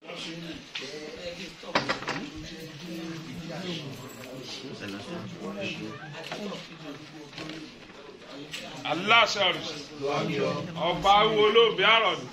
wọ́n ṣe lè jẹ́ tó jẹ́ dé ìdí àṣẹ aláṣẹ ọ̀rìṣà ọba awo olóògbé àròdù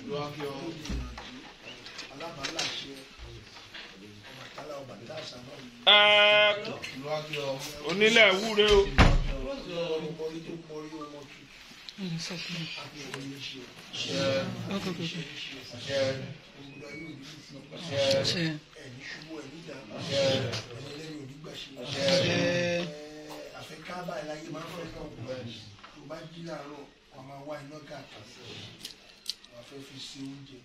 alábàálàṣẹ ọbàtálá ọbàtálàṣà náà ẹ̀ẹ́kùn onílẹ̀ wúre o mọ̀rí mọ̀rí tó mọ̀rí ọmọ tuntun àti ìwòye ṣe òmùdá yóò ní ìfún ẹni ṣubú ẹni dàgbà ẹni lẹ́yìn onígbàṣe àfẹ́ká báyìí láyé máa ń fẹ́ náà tó bá jí láàárọ̀ wà máa wá iná káàkiri wà fẹ́ fi ṣe oúnjẹ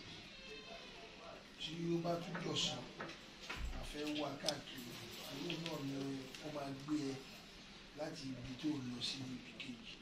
tí ó bá tún jọ̀sán àfẹ́ wá káàkiri owó náà ni ó máa gbé ẹ láti ibi tó lọ sí ibi kejì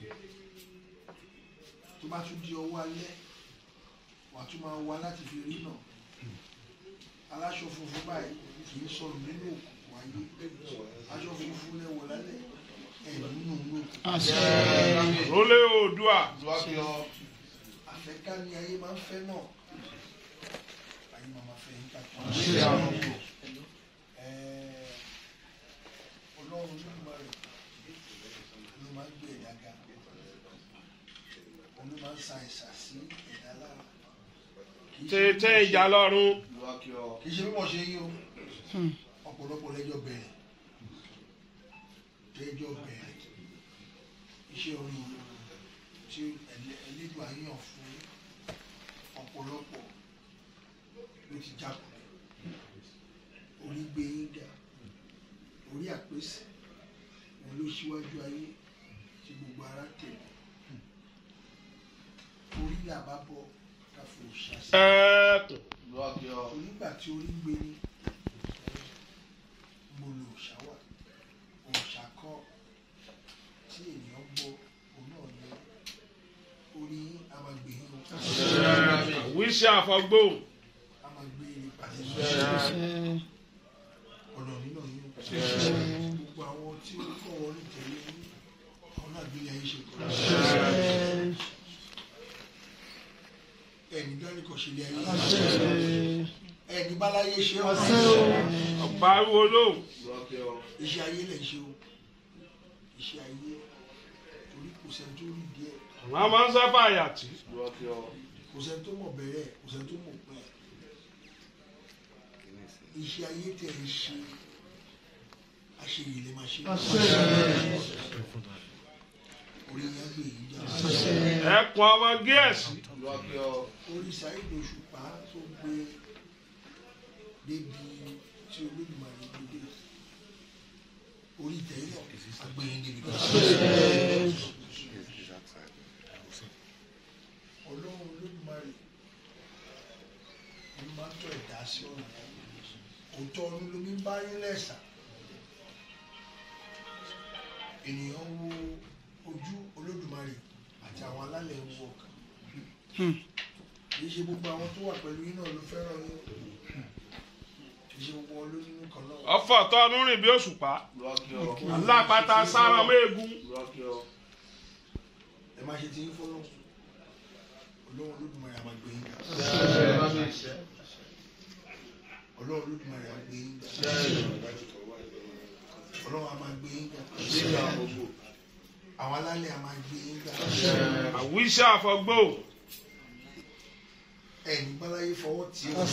tó bá tún di ọwọ́ alẹ́ wà tún máa wá láti fi rí náà aláṣọ funfun báyìí kì í sọnù nínú òkùnkùn ayé aṣọ funfun lẹ́wọ̀ lálẹ́ ẹ̀ nínú òkùnkùn rólé oòdùà àfẹ́ká ni ayé máa ń fẹ́ náà ayé máa máa fẹ́ yín káàkiri. Ẹ̀ẹ́, ọlọ́run ló máa rẹ̀ ló máa ń gbé ẹ̀dá ga òun ló máa ń sa ẹ̀sà sí ẹ̀dá lára. Kì í ṣe bí tètè mo ṣe- ìjà lọ́rùn kì í ṣe bí mo ṣe yí o ọ̀pọ̀lọpọ̀ lẹ́jọ́ bẹ̀rẹ̀ lẹ́jọ́ bẹ̀rẹ̀ iṣẹ́ orí tí ẹlẹ́- ẹlẹ́dùn àyàn fún ọ̀pọ̀lọpọ̀ ló ti jákulẹ̀ orí gbé yín ga orí àpèsè òun ló ṣíwájú ayé tí gbogbo ara tẹ̀lé orí làbá bọ̀ káfọ́ ṣàṣẹ ẹ̀ẹ́kùn onígbà tí orí gbé ní mo lo òṣàwà òṣàkọ tí ènìyàn gbọ́ òun náà ní orí amagbè yín o wíṣẹ́ àfọgbóhùn amagbè yín pàṣẹ ọ̀nà nínú yín o gbogbo àwọn tí ó kọ́ orí tẹ̀lé yín àwọn náà gbé ayé ṣe kọ́ ẹni dání kò ṣe lé ayé ẹni báláyé ṣe ọ́ ọba awo olóhùn iṣẹ́ ayé lè ṣe o iṣẹ́ ayé torí kò sẹ́ni tó rí díẹ̀ àwọn máa ń sábà yàtí kò sẹ́ni tó mọ̀ bẹ̀rẹ̀ kò sẹ́ni tó mọ̀ pẹ́ iṣẹ́ ayé tẹ̀ ń ṣe àṣeyìí lè máa ṣe orí yẹn gbé yìí jà ẹ̀kùn ọmọ gíẹ̀sì orí Saheed Òṣùpá tó gbé débi tí Olódùmarè gbé dé orí tẹ̀lé àgbẹ̀yìn débi kan. ọlọ́run olódùmarè ló máa ń tọ́ ẹ̀dá sí ọ̀nà òótọ́ ọdún ló mi bá yín lẹ́sà ènìyàn wo ojú olódùmarè àti àwọn alálẹ̀ ń wọ ọkàn kì í ṣe gbogbo àwọn tó wà pẹ̀lú yín náà ló fẹ́ràn yín kì í ṣe gbogbo wọn ló nínú kan náà ọfọ tọnu rìn bí òṣùpá alápatà sára méegun ẹ má ṣe ti ń fọ́nà ọlọ́run olódùmarè àmà gbé yín ga ọlọ́run olódùmarè àmà gbé yín ga ọlọ́run àmà gbé yín ga àwọn alálẹ̀ àmà gbé yín ga àwíṣẹ́ àfọgbóhùn ẹ̀yìn báláyé fọwọ́ tí ó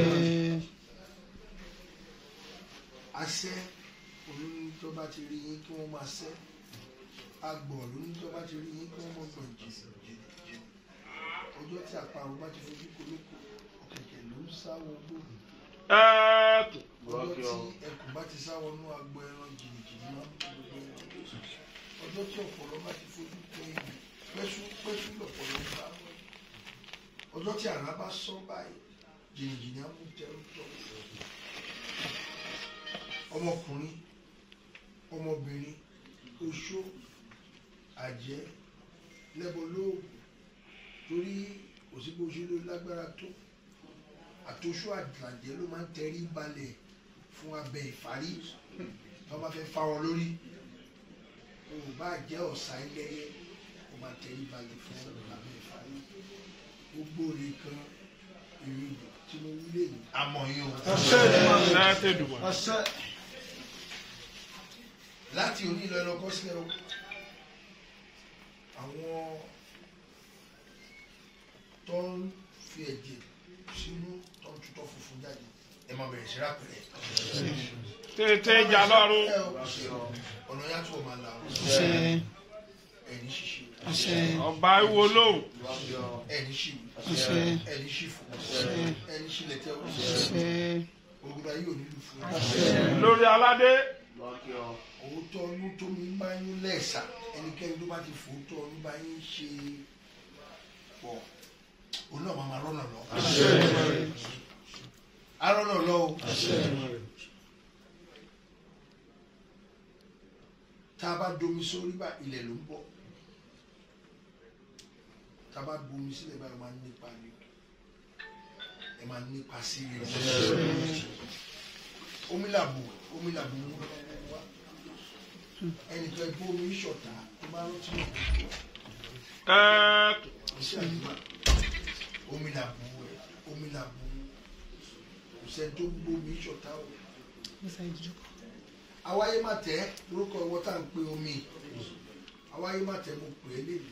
àṣẹ olóyún tó bá ti rí yín kí wọ́n máa ṣẹ́ agbọ̀ olóyún tó bá ti rí yín kí wọ́n máa gbọ̀n jìnnì jìnnì jìnnì ọjọ́ tí àparò bá ti fojú kolóko ọ̀kẹ̀kẹ̀ ló ń sáwọ́ gbòòrò ẹ̀ẹ́kùn ọjọ́ tí ẹkùn bá ti sáwọ́ nú agbo ẹran jìnnì jìnnì máa ń bọ̀ gbogbo ẹran ọjọ́ tí ọ̀pọ̀lọ́ bá ti fojú pẹ́ẹ́yìn pẹ́sú pẹ́sú lọ̀pọ̀lọ́ ń bá wọ̀ ọjọ́ tí àrá bá sọ báyìí jìnnì jìnnì á mú tẹ́rù tọ́ ọmọkùnrin ọmọbìnrin oṣó àjẹ́ lẹ́bọ̀lóògùn torí òsínbó ṣe ló lágbára tó àtòṣó àjàjẹ́ ló máa ń tẹrí balẹ̀ fún abẹ ìfárí tó bá fẹ́ fá wọn lórí o ò bá jẹ́ ọ̀sà ẹlẹ́yẹ o máa tẹrí balẹ̀ fún abẹ ìfárí gbogbo rẹ̀ kan èrè ìgbà tí tí mo wí lé ní àmọ́ yín o Ṣé tẹ̀dùmọ̀? láti òní lọ ẹlọ́kọ́ sílẹ̀ o àwọn tó ń fi ẹ̀jẹ̀ sínú tó ń tutọ́ funfun jáde ẹ máa bẹ̀rẹ̀ sí rápẹ̀rẹ̀ Tètè jà lọ́rùn. ẹ o ọ̀nà yàtọ̀ máa la o àṣẹ ẹni ṣíṣe àṣẹ Ọba ìwo lóhùn. ẹni ṣìwì àṣẹ ẹni ṣìfò ẹni ṣílẹ̀ tẹ́ o àṣẹ ògùdà yóò nílùú fún ẹ. Lórí aládé. òótọ́ ọdún tó mi ń bá yín lẹ́ẹ̀sà ẹnikẹ́ni tó bá ti fòótọ́ ọdún bá yín ṣe pọ̀ òun náà máa ma rọ́nà lọ. arọ́nà lọ o. tá a bá domi sórí bá ilẹ̀ ló ń bọ̀ tá a bá bomi sílẹ̀ báyìí máa ń nípa ni ẹ máa nípa sí i omi làbò omi làbò ń wọ́n wá ẹnìkan bó omi ṣọ̀tá tó bá rántí náà Ẹ iṣẹ́ àdúrà omi làbò ẹ̀ omi làbò kò sẹ́ni tó gbómi ṣọ̀tá o awáyé má tẹ́ lórúkọ ìwọ tá à ń pe omi awáyé má tẹ́ mo pè é lébi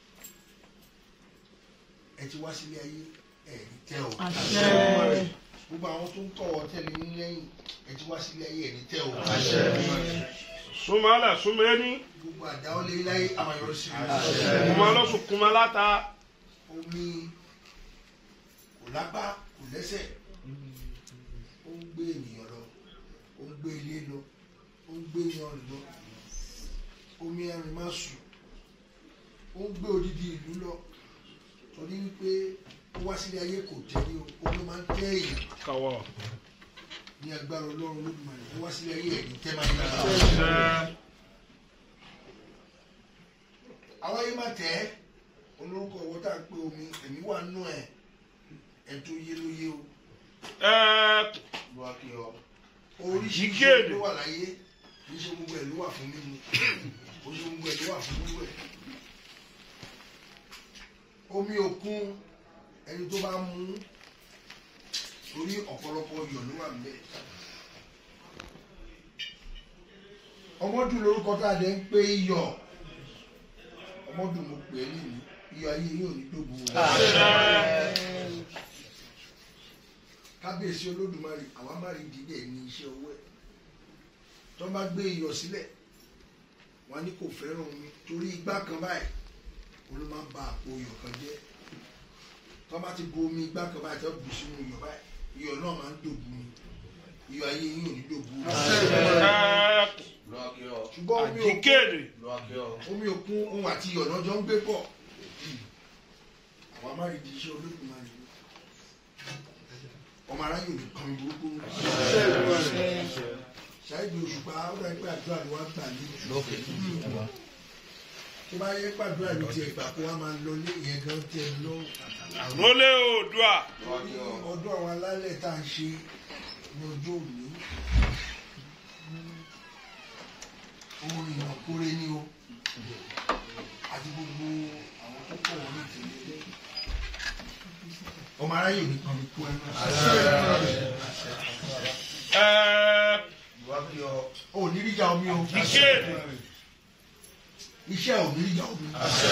ẹ ti wá sílé ayé ẹ ní tẹ́ o àṣẹ gbogbo àwọn tó ń kọ̀ ọ́ tẹ̀lé ní lẹ́yìn ẹ ti wá sílé ayé ẹ ní tẹ́ o súnmọ́lẹ̀ súnmẹ́ni. gbogbo àdáwọlé láyé àmàyọrọ sí i. Kùmọ̀ lọ́sùn kùmọ̀ láta. omi kò lápá kò lẹ́sẹ̀ ó ń gbé ènìyàn lọ ó ń gbé ilé lọ ó ń gbé yan lọ omi ẹrin má sùn ó ń gbé odidi ìlú lọ torí wípé ó wá sílé ayé kò tẹ́lẹ̀ o ó ló máa ń tẹ́ èèyàn Kọ̀wọ̀. ní agbára ọlọ́run lódùmarè ó wá sílé ayé ẹ̀mí tẹ́ máa ń yára. Ṣé àwọn ayé má tẹ́ olórúkọ ọwọ́ tá à ń pè omi ẹ̀mí wà nù ẹ̀ ẹ̀ tó yé ló yé o. ẹ oríṣiríṣi Ìkéde. ló wà láyé kì í ṣe gbogbo ẹ̀ ló wà fún mímu kò ṣe gbogbo ẹ̀ ló wà fún wíwẹ̀. omi òkun ẹni tó bá mú torí ọ̀pọ̀lọpọ̀ iyọ̀ ló wà níbẹ̀. ọmọdún lórúkọ tá a dẹ̀ ń pè iyọ̀ ọmọdún mo pè é nìyí iyọ̀ ayé yóò ní dògbò kábíyèsí olódùmarè àwa má rí dídẹ ní iṣẹ́ ọwọ́ ẹ̀ tó bá gbé iyọ̀ sílẹ̀ wọn ní kò fẹ́ràn omi torí igbá kan báyìí òun ló máa ń ba àpò iyọ̀ kan jẹ́ tó bá ti bu omi igbá kan báyìí tó bù sínú iyọ̀ báyìí iyọ̀ náà máa ń dòbu ni iyọ̀ ayé yín ò ní dòbu ẹ ṣùgbọ́n omi òkun àjíkéde. omi òkun ohun àti iyọ̀ náà jọ ń gbé pọ̀ àwa má rí di iṣẹ́ olódùmarè ọmọ aráyè ò ní kan burúkú ṣáìdì òṣùpá ó dàbí pé àdúrà ni wọ́n gbà ní tó bá yẹ pàdúrà ní tiẹ̀ gbà kó wá máa lọ ní ìyẹn gan tiẹ̀ lọ Rólé Oòduà. ọdún àwọn alálẹ̀ tá à ń ṣe ní ọjọ́ òní ohun ìrànkóre ni o àti gbogbo àwọn tó pọ̀ wọ́n ní tèmi ọmọ aráyè ò ní kan ní kú ẹnu Ẹ ò ní ríjà omi o ìkéde. iṣẹ́ ò ní ríjà omi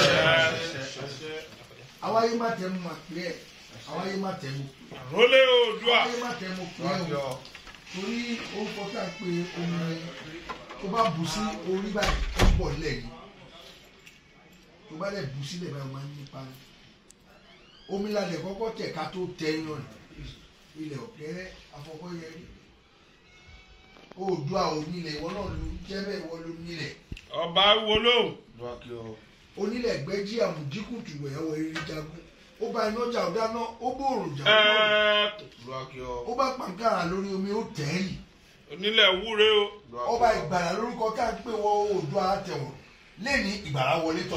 àwáyé má tẹ́ mu mà pé ẹ̀ àwáyé má tẹ́ mu pé Rólé Oòduà. àwáyé má tẹ́ mu pé ẹ̀ o torí orúkọ tá à ń pè omi tó bá bù sí orí báyìí ó ń bọ̀ lẹ́yìn tó bá lẹ̀ bù sílẹ̀ báyìí ó máa ń nípa ni omi lálẹ́ kọ́kọ́ tẹ̀ ká tó tẹ yan ilẹ̀ ọ̀kẹ́rẹ́ afọkọ́yẹrí Oòduà ò nílẹ̀ ìwọ náà ló jẹ́ bẹ́ẹ̀ ìwọ ló nílẹ̀ Ọba ìwo lóhùn. onílẹ̀ gbẹ́jí àmùdíkùtù ẹ̀wọ̀ eré jagun ó bá iná jà ó dáná ó bòrò jà Ẹ ó bọ̀ ó bá pàǹkàrà lórí omi ó tẹ̀ẹ́lì onílẹ̀ wúre o. ọba ìgbàlà lórúkọ tá à ń pè wọ Oòduà àtẹ̀wọ̀n lẹ́ni ìgbàlà wọlé tọ̀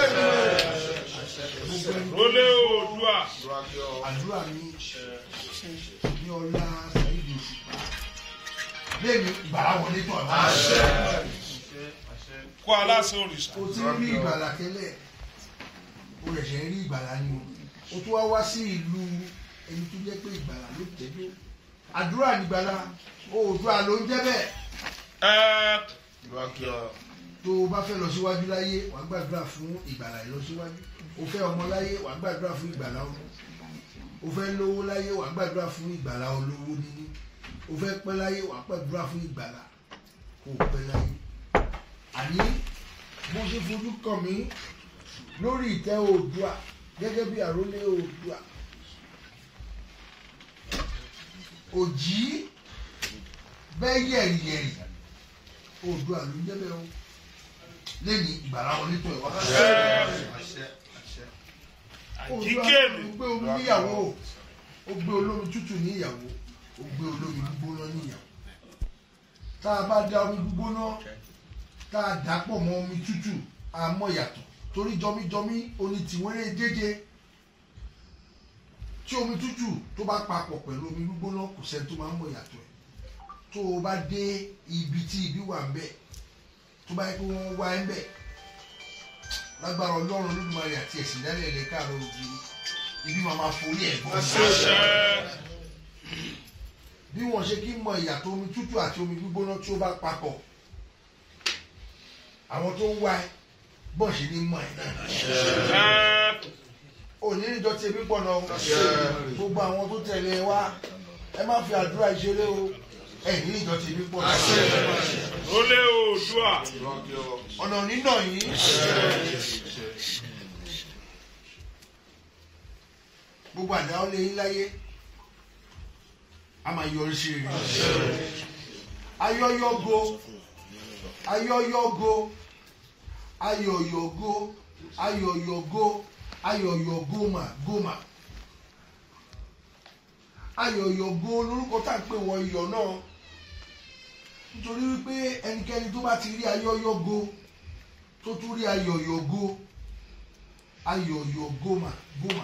Rólé Oòduà. àdúrà ní ní ọlá sàyídì òṣùpá lẹ́ni ìgbàlà wọlé tọ̀ Kó aláṣẹ òrìṣà. o ti rí ìgbàlà tẹ́lẹ̀ o rẹ̀ ṣe ń rí ìgbàlà ni o o tún wá wá sí ìlú ẹni tó jẹ́ pé ìgbàlà ló tẹ̀lé àdúrà nígbàlà oòdùà ló ń jẹ́ bẹ́ẹ̀ ẹ tó o bá fẹ́ lọ síwájú láyé wàá gbàdúrà fún ìgbàlà ìlọsíwájú o fẹ́ ọmọ láyé wàá gbàdúrà fún ìgbàlà ọmọ o fẹ́ lówó láyé wàá gbàdúrà fún ìgbàlà olówó níní o fẹ́ pẹ́ láyé wàá gbàdúrà fún ìgbàlà kó o pẹ́ láyé àní bó ṣe fojú kàn mí lórí ìtẹ́ oòdùà gẹ́gẹ́ bí àrólé oòdùà òjì bẹ́ẹ̀ yẹ̀rìyẹ̀rì oòdùà ló ń jẹ́ bẹ́ẹ̀ o lẹ́yìn ìgbàlá wọlé tó ẹ̀ wá. àjíkèlè ó gbé omi níyàwó ó gbé olómi tútù níyàwó ó gbé olómi gbígbóná níyàwó tá a bá da omi gbígbóná tá a dà pọ̀ mọ́ omi tútù a mọ̀ yàtọ̀ torí jọmíjọmí oní tìwéré dédé tí omi tútù tó bá papọ̀ pẹ̀lú omi gbígbóná kò sẹ́ni tó máa ń mọ̀ yàtọ̀ ẹ̀ tó o bá dé ibi tí ibi wà ń bẹ̀ tó bá yẹ kó wọ́n wá ẹ̀ ń bẹ̀ lágbára ọlọ́run olódùmarè àti ẹ̀sìn dálẹ̀ ẹ̀rẹ́ káàró òjì ibi máa máa forí ẹ̀ gbọ́. àṣẹ bí wọ́n ṣe kí mọ ìyàtọ̀ omi tútù àti omi gbígbóná tí ó bá papọ̀ àwọn tó ń wá ẹ bọ́ọ̀ ṣe ní mọ̀ ẹ̀ náà. ẹ òní níjọ tí ebi pọ̀ náà gbogbo àwọn tó tẹ̀lé ẹ wá ẹ má fi àdúrà ìṣeré o ẹ ní níjọ tí ebi pọ̀ náà. olè oòdùà ọ̀nà nínà yìí gbogbo àdáwọ́ lé yín láyé a máa yọrí sí rere ayọ́yọ́go ayọ́yọ́go ayọ̀yọ̀go ayọ̀yọ̀go ayọ̀yọ̀goma goma ayọ̀yọ̀go lórúkọ tá à ń pè wọ́n iyọ̀ náà nítorí wípé ẹnikẹ́ni tó bá ti rí ayọ́yọ́go tó tún rí ayọ̀yọ̀go ayọ̀yọ̀goma goma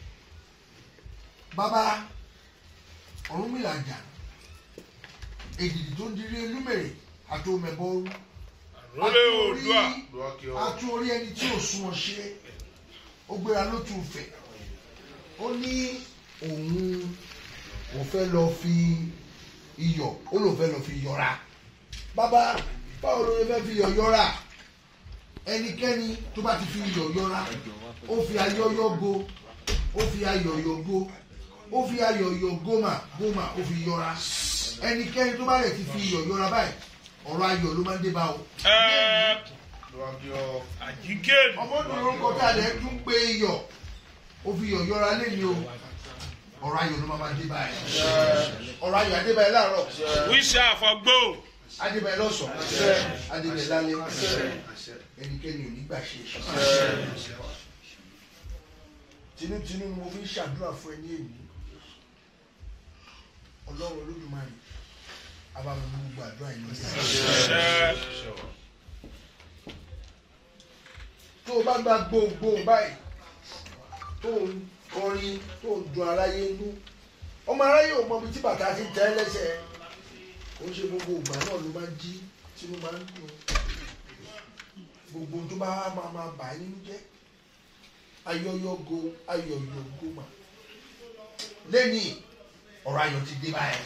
bàbá Ọ̀rúnmìlà jà èdìdì tó ń dirí elúmèrè àti omẹ̀bọ́rú olè oòdùà atú orí ẹni tí ò sún ọ ṣe ó gbéra ló tún fẹ̀ ó ní òun ò fẹ́ lọ fi iyọ̀ ó lò fẹ́ lọ fi yọra bàbá báwo ló fẹ́ fi iyọ̀ yọra ẹnikẹ́ni tó bá ti fi iyọ̀ yọra ó fi ayọ́yọ́ go ó fi ayọ̀yọ̀ go ó fi ayọ̀yọ̀ gómà gómà ó fi yọra ẹnikẹ́ni tó bá lè ti fi iyọ̀ yọra báyìí ọ̀rọ̀ ayọ̀ ló máa ń dé bá o. ẹ àjíkèlè ọmọdún orúkọ tá a lè tún pé iyọ̀ ó fi iyọ̀ yọra lẹ́ni o ọ̀rọ̀ ayọ̀ ló máa máa dé báyìí ọ̀rọ̀ ayọ̀ adébáyé láàárọ̀ wíṣẹ àfọgbó adébáyé lọ́sàn-án adébáyé lálẹ́ ẹnikẹ́ni ò ní gbà ṣe tinútinú ni mo fi ń ṣàdúrà fún ẹ ní èyí ọlọ́run olódùmarè abáwọn ọmọ gbogbo àdúrà yìí lọ sí àṣẹ tó o bá gba gbòǹgbòǹ báyìí tó ń kọrin tó ń dun aráyé nú ọmọ aráyé ò mọ ibi tí bàtà ti tẹ́ lẹ́sẹ̀ ó ṣe gbogbo ìgbà náà ló máa ń jí tí ló máa ń dùn gbogbo tó bá máa máa bà á nínú jẹ́ ayọyọgo ayọyọgo mà lẹ́yìn ọ̀rọ̀ ayọ̀ ti dé báyìí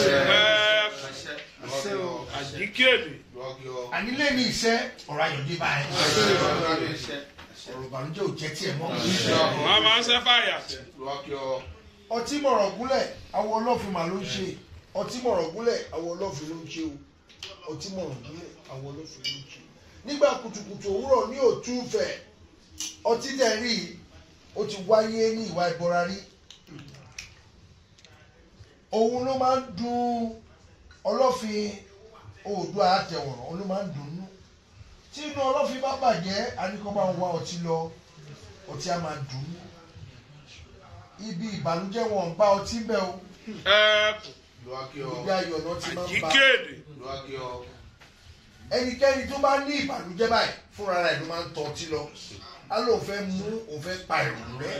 ẹ àjíkèlè àní lẹ́yìn iṣẹ́ ọ̀rọ̀ ayọ̀ dé báyìí ọ̀rọ̀ ìbànújẹ́ ò jẹ́ tiẹ̀ mọ́. wọn máa ń ṣe fàyà ọtí mọ̀rọ̀ gúnlẹ̀ awọ ọlọ́fin mà ló ń ṣe ọtí mọ̀rọ̀ gúnlẹ̀ awọ ọlọ́fin ló ń ṣe o ọtí mọ̀rọ̀ gúnlẹ̀ awọ ọlọ́fin ló ń ṣe nígbà kùtùkùtù òwúrọ̀ ní òtúfẹ̀ ọtí dẹ̀ rí i ó ti wáyé ní ìwà ìbọra rí òun ló máa ń dùn ọlọ́fin oòdùà àtẹ̀wọ̀rọ̀ òun ló máa ń dùn nú tí inú ọlọ́fin bá bàjẹ́ àníkọ́ bá ń wá ọtí lọ ọtí á máa dùn ún ibi ìbànújẹ́ wọn ń bá ọtí bẹ́ o ẹ ibi ayọ̀ náà ti máa ń bá àjíkèlè ẹnikẹ́ni tó bá ní ìbànújẹ́ báyìí fúnra rẹ̀ ló máa ń tọ́ ọtí lọ á lóun fẹ́ mú òun fẹ́ pa ìrònú rẹ̀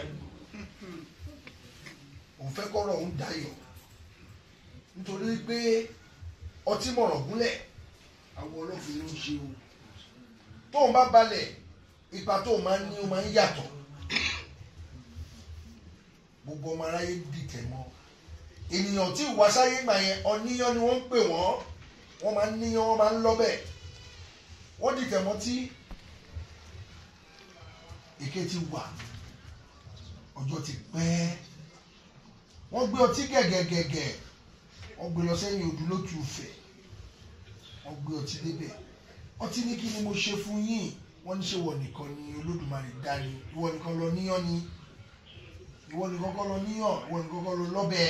òun fẹ́ kọ́rọ̀ òun dayọ̀ nítorí pé ọtí mọ̀rọ̀ gúnlẹ̀ àwọn ọlọ́fin ló ń ṣe o tóun bá balẹ̀ ipa tóun máa ń ní o máa ń yàtọ̀ gbogbo ọmọ aráyé dìtẹ̀ mọ́ ènìyàn tí ìwà sáyé gbà yẹn ọ̀níyàn ni wọ́n ń pè wọ́n wọ́n máa ń níyàn wọ́n máa ń lọ́bẹ̀ wọ́n dìtẹ̀ mọ́ tí èké ti wà ọjọ́ ti pẹ́ wọ́n gbé ọtí gẹ̀gẹ̀gẹ̀gẹ̀ wọ́n gbé lọ sẹ́yìn odò lótú fẹ̀ wọ́n gbé ọtí débẹ̀ ọtí ní kí ni mo ṣe fún yín wọ́n ní ṣe wọ̀ nìkan ni olódùmarè dá ni ìwọ nìkan lọ níyàn ni ìwọ nìkan kọ́ lọ níyàn ìwọ nìkan kọ́ lọ lọ́bẹ̀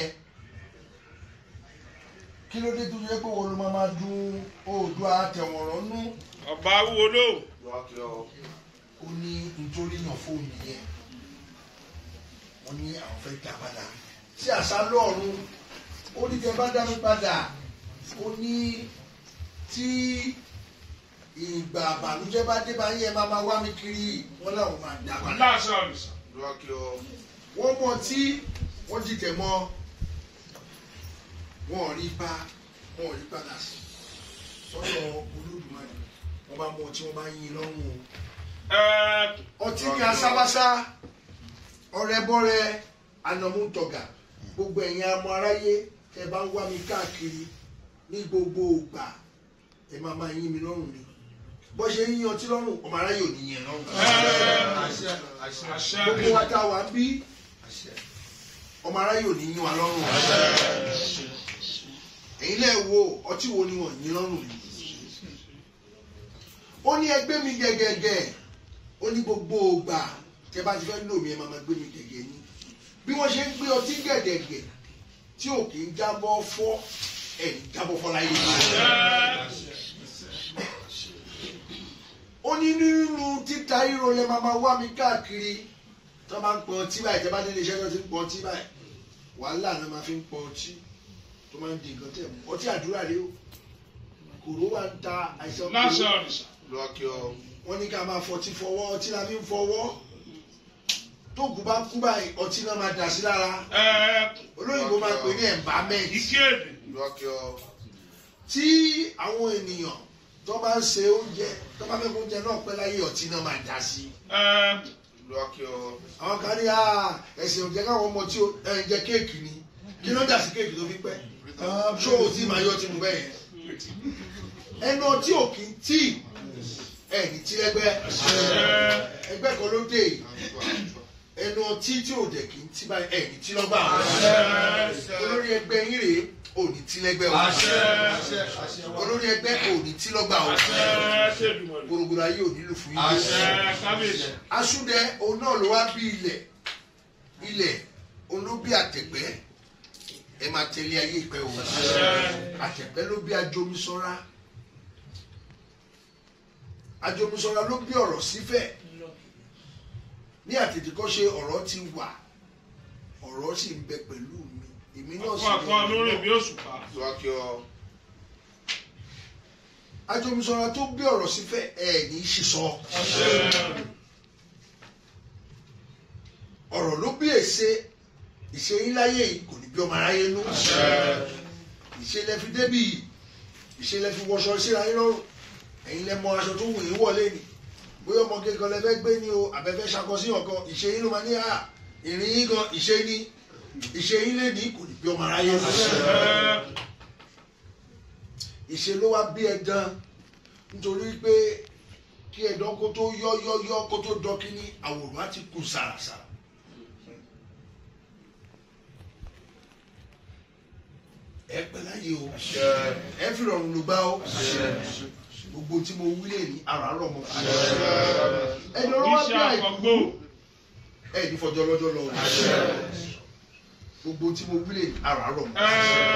kí ló dé tó yẹ pé wọ́n ló máa máa dún oòdùà àtẹ̀wọ̀nrán nú ọba wúwo ló. ó ní nítorí yàn fóònù yẹn wọ́n ní àwọn fẹ́ dá padà sí àṣà lọ́ọ̀run ó ní tẹ bá dá mi padà ó ní tí ìgbà àbànújẹ́ bá dé bá yẹ máa máa wá mi kiri wọ́n làwọn máa dá padà láṣọ àlùsà. wọ́n mọ̀ tí wọ́n dìtẹ̀ mọ́ wọn ò rí bá wọn ò rí padà sí sọ́dọ̀ olódùmarè wọ́n bá mú ọtí wọ́n bá yín lọ́rùn o ẹ ọtí ní asábásá ọrẹbọrẹ anamúntọgà gbogbo ẹ̀yin amọ aráyé ẹ bá ń wá mi káàkiri ní gbogbo ògbà ẹ máa máa yín mi lọ́rùn ni bó ṣe ń yín ọtí lọ́rùn ọmọ aráyé ò ní yín ẹ lọ́rùn. àṣẹ gbogbo wa tá a wà ń bí ọmọ aráyé ò ní yín wa lọ́rùn. ẹ̀yin lẹ́ẹ̀ wo ọtí wo ni wọ́n yín lọ́rùn yìí. ó ní ẹgbẹ́ mi gẹ́gẹ́gẹ́ ó ní gbogbo ògbà tẹ bá ti fẹ́ lò mí ẹ máa ma gbé mi gẹ́gẹ́ ní. bí wọ́n ṣe ń gbé ọtí gẹ̀gẹ̀gẹ̀ tí ò kì í jábọ́ fọ́ ẹ̀ ń jábọ́ fọ́ láyé. ó ní nínú títa ríro lẹ máa ma wá mi káàkiri tó máa ń pọ ọtí báyìí tẹ bá dé iléeṣẹ́ tó ti ń pọ ọtí báyìí wàhálà náà máa fi ń pọ ọtí tó máa ń di nǹkan tẹ̀ mú ọtí àdúrà rèé o kòró wa ń ta àìsàn láṣọ kòró àlùsà. wọ́n ní ká máa fọtí fọwọ́ ọtí la fi ń fọwọ́ tó kú bá kú báyìí ọtí náà máa dà sí lára ẹ olóyìnbó máa pè ní embalmment ìkéde. tí àwọn ènìyàn tó bá ń se oúnjẹ tó bá fẹ́ kó oúnjẹ náà pẹ́ láyé ọtí náà máa dà sí ẹ àwọn kan ní "Ah, ẹ̀sìn òjẹ́ káwọn ọmọ tí ó ẹ̀ ń jẹ kéèkì ni kí ló dà sí kéèkì tó fi pẹ́ ṣó o tí máa yọ tí mo bẹ́ẹ̀ yẹn ẹnu ọtí ò kì í tí ẹ̀ ní tí lẹ́gbẹ́ ẹgbẹ́ kan ló dé yìí. ẹnu ọtí tí ò dẹ̀ kì í tí báyìí ẹ̀ ní tí lọ́gbà olórí ẹgbẹ́ yín rèé ò ní tí lẹ́gbẹ́ o olórí ẹgbẹ́ ò ní tí lọ́gbà o ẹ ṣèdùmọ̀ lò. gbogbo ayé ò nílò fún yín ẹ kábíyèsí. asúndẹ òun náà ló wá bí ilẹ̀ ilẹ̀ òun ló bí àtẹ̀gbẹ́ ẹ máa tẹ̀lé ayé ìpẹ́ o àtẹ̀gbẹ́ ló bí ajomisọ́ra ajomisọ́ra ló bí ọ̀rọ̀ sífẹ̀ ní àtètèkọ́ṣe ọ̀rọ̀ ti wà ọ̀rọ̀ sì ń bẹ pẹ̀lú mi èmi náà sì ọkọ àkọ lórí bí òṣùpá. ajomisọ́ra tó bí ọ̀rọ̀ sífẹ̀ ẹ̀ ní í sísọ ọ̀rọ̀ ló bí èsè ìṣe yín láyé yìí kò ní bí ọmọ aráyé nú ìṣe lẹ fi débì yìí ìṣe lẹ fi wọṣọ síra yín lọ́rùn ẹ̀yin lẹ mọ aṣọ tó wù yín wọlé ni bóyá ọmọ kékeré lẹ fẹ́ gbé ní o àbẹ́fẹ́ ṣakọsí ọ̀kan ìṣe yín ló máa ní à ìrìn yín gan ìṣe ní ìṣe yín lé ní kò ní bí ọmọ aráyé nú ìṣe ló wá bí ẹdán nítorí pé kí ẹdán kó tó yọ yọ yọ kó tó dọkí ní àwòrán á ti kú sàràsàrà. ẹ pẹ́ láyé o ẹ fi rọrùn ló gbá o gbogbo tí mo wí lè ní àràárọ̀ mọ́ ẹni ọ̀rọ̀ wá bí iṣẹ́ àìkú àkọ́gbó. ẹ ní fọjọ́ lọ́jọ́ lọ o gbogbo tí mo wí lè ní àràárọ̀ mọ́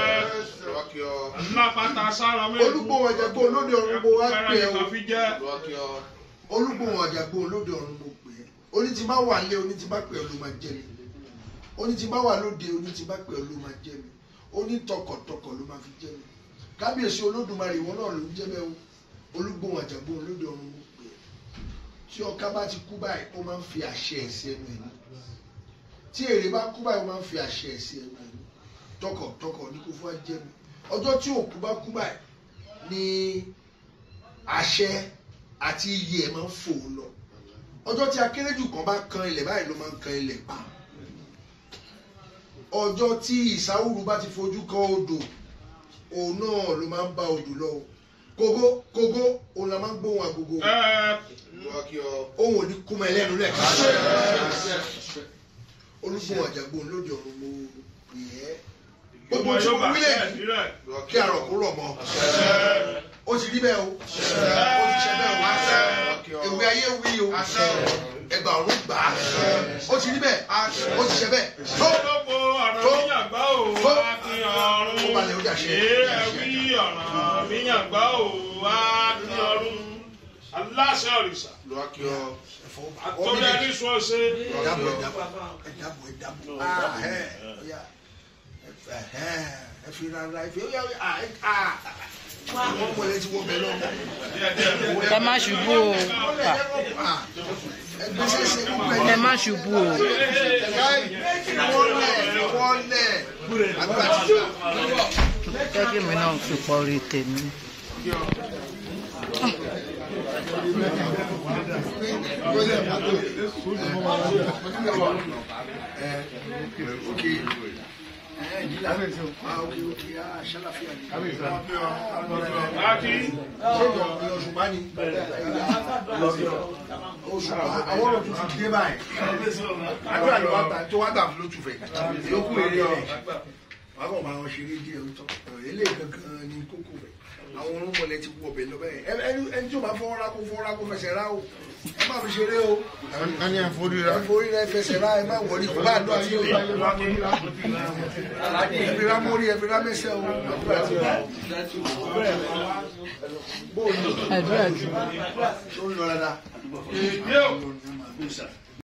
ẹ lápáta sára mẹ́rin. olùgbòhùn àjàgbó olóde ọ̀run mo wá pè ẹ́ o kan fi jẹ́. olùgbòhùn àjàgbó olóde ọ̀run mo pè ẹ́ oní ti bá wà lé oní ti bá pè ẹ́ ló máa jẹ́ mi oní ti bá wà lóde oní ti bá pè ẹ́ ló máa jẹ́ mi oní tọkọ̀tọkọ̀ ló máa fi jẹ́ mi kábíyèsí olódùmarè ìwọ náà ló ń jẹ́ bẹ́ẹ̀ o olùgbòhùn àjàgbó olóde ọ̀run mo pè ẹ́ tí ọká bá ti kú báyìí ó máa ń fi àṣẹ ẹ̀ sí ẹnu ẹ̀ ní tí èrè bá kú báyìí ó máa ń fi àṣẹ ẹ̀ sí ẹnu ẹ̀ ní tọkọ̀tọkọ̀ ní kó fún wa jẹ́ mi ọjọ́ tí òkú bá kú báyìí ni àṣẹ àti iyì ẹ̀ máa ń fò lọ ọjọ́ tí akérèjù kan bá kan ilẹ̀ báyìí ló máa ń kan ilẹ̀ pa ọjọ́ tí ìsáwùrú bá ti fojú kan odò òun náà ló máa ń bá odò lọ o kógó kógó òun la máa ń gbóhùn agogo ẹ òun ò ní kúmọ ẹlẹ́nu lẹ́ẹ̀kan olùkọ́ àjàgbó lóde ọ̀run mo pè é gbogbo tí mo wílẹ̀ yìí kí àrọ̀ kó rọ̀ mọ́ ó ti rí bẹ́ẹ̀ o ó ti ṣe bẹ́ẹ̀ o ewé ayé wí o ẹgbà ọ̀run gbà á ó ti rí bẹ́ẹ̀ ó ti ṣe bẹ́ẹ̀ tó Olóko ọ̀rọ̀ míyàngbá ò wá kí ọ̀run. Ó balẹ̀ ó dàṣẹ. Èé wí ọ̀rọ̀ míyàngbá ò wá kí ọ̀run. Aláṣẹ òrìṣà. ẹ̀fọ́ Àtọ́jú ẹni sọ ṣe. ẹ̀dàbọ̀ ẹ̀dàbọ̀ ẹ̀dàbọ̀ ẹ̀dàbọ̀ ah ẹ̀ ọ̀yà ẹ̀ ẹ̀ fi rárá ẹ̀ fi ọ̀yà ah ẹ̀ ah wọ́n mọ̀ ẹ̀ ti wọ́n bẹ̀ lọ́wọ́. ẹ má ṣubú o Ah, ẹgbẹ́sẹ̀ ṣe gbogbo ẹ ẹ̀ má ṣubú o wọ́lẹ̀ wọ́lẹ̀ àgbà tí jẹ́ kí mi náà fi pọ̀ orí tèmi. Láti Òṣùpá ni òṣùpá àwọn ọ̀rọ̀ tuntun ti dé báyìí àdúrà ni wọ́n ta tó wá tà fún lótú fẹ̀ yókù èrè rẹ̀ wọ́n kàn máa wọn ṣeré díẹ̀ ń tọ́ eléyìí gangan ni kókó rẹ̀ àwọn orúnmọlẹ̀ ti wọ̀ bẹ̀ lọ bẹ́ẹ̀ ẹ- ẹni- ẹni tí o bá fọwọ́ ra kó fọwọ́ ra kó fẹsẹ̀ ra o ẹ má fi ṣeré o a ní àforíra ẹ forí rẹ fẹsẹ̀ ra ẹ má wọlé kó bá dọ̀ sí o ẹ fi ra mórí ẹ fi ra mẹsẹ̀ o àdúrà ti wà bóòlù àdúrà jù. tó ń lọ dáadáa. èdè ò.